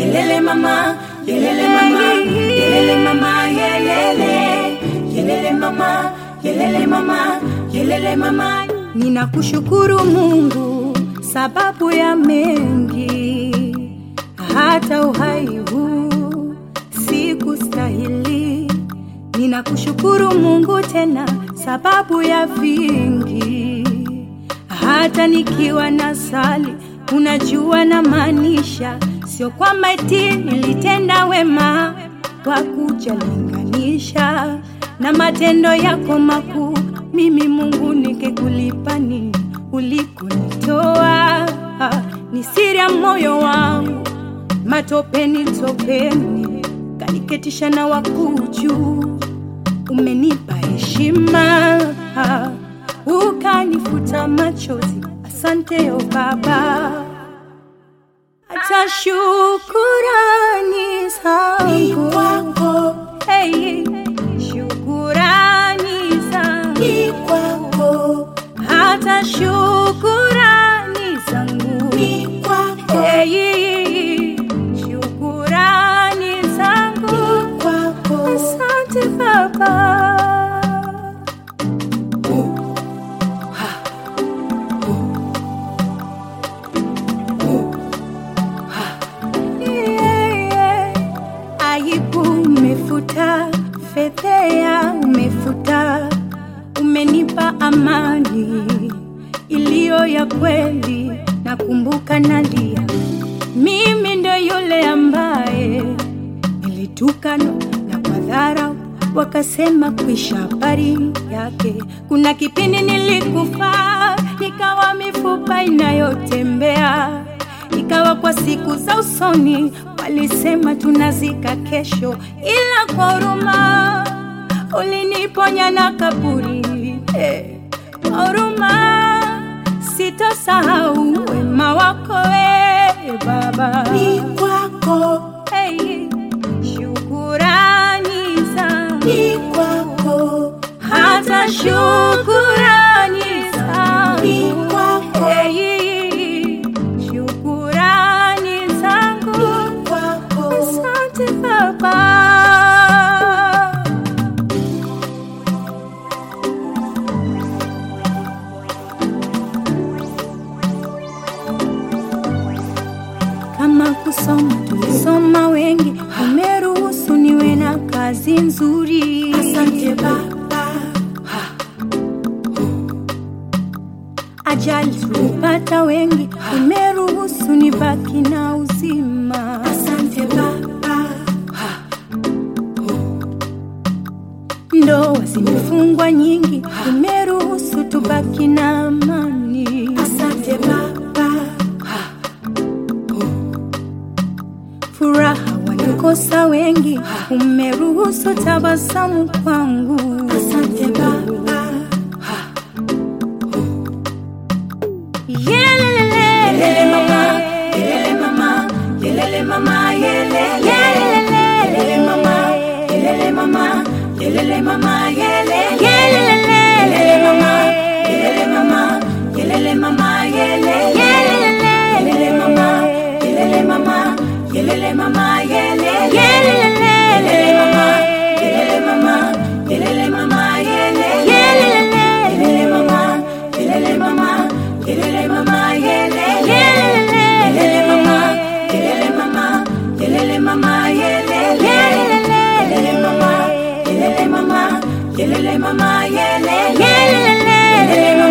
yelele mama, yelele mama, yelele mama, yelele, yelele mama, yelele mama, yelele mama. Ninakushukuru Mungu sababu ya mengi, hata uhai huu sikustahili. Ninakushukuru Mungu tena sababu ya vingi, hata nikiwa na sali, unajua na maanisha, sio kwamba eti nilitenda wema wa kujalinganisha na matendo yako makuu. Mimi Mungu nikikulipa nini ulikonitoa? Ni siri ya moyo wangu, matopeni topeni, kaniketisha na wakuu juu. Umenipa heshima, ukanifuta machozi. Asante o Baba, hata shukurani zangu kwako, hey, shukurani zangu kwako, hata shukurani zangu kwako, hey, shukurani zangu kwako. asante Baba. Yeah. Aibu umefuta, fedhea umefuta, umenipa amani iliyo ya kweli. Nakumbuka nalia, mimi ndo yule ambaye nilitukanwa na kwa dharau wakasema kuisha habari yake. Kuna kipindi nilikufa, nikawa mifupa inayotembea ikawa kwa siku za usoni walisema tunazika kesho, ila kwa huruma uliniponya na kaburi. Eh, Kwa huruma sitosahau wema wako we Baba. Ni kwako, Hey, shukurani zangu ni kwako, hata shukurani ni zangu kwako, Hey, shukurani zangu kwako. asante Baba. Kama kusoma tulisoma wengi, umeruhusu niwe na kazi nzuri. Asante Baba, Ajali tulipata wengi, umeruhusu nibaki na uzima. asante Baba, Ndoa zimefungwa nyingi, umeruhusu tubaki na amani. asante Baba, Furaha wanakosa wengi, umeruhusu tabasamu kwangu. asante Baba, Yelele, yelele mama, yelele mama, yelele mama, yelele, yelele mama, yelele mama, yelele mama, yelele, yelele mama, yelele mama, yelele mama, yelele, yelele mama, yelele mama, yelele mama, yelele, yelele mama, yelele mama, yelele mama, yelele, yelele mama, yelele mama, yelele mama, yelele, yelele mama, yelele mama, yelele mama, yelele, yelele mama, yelele mama, yelele mama, yelele, yelele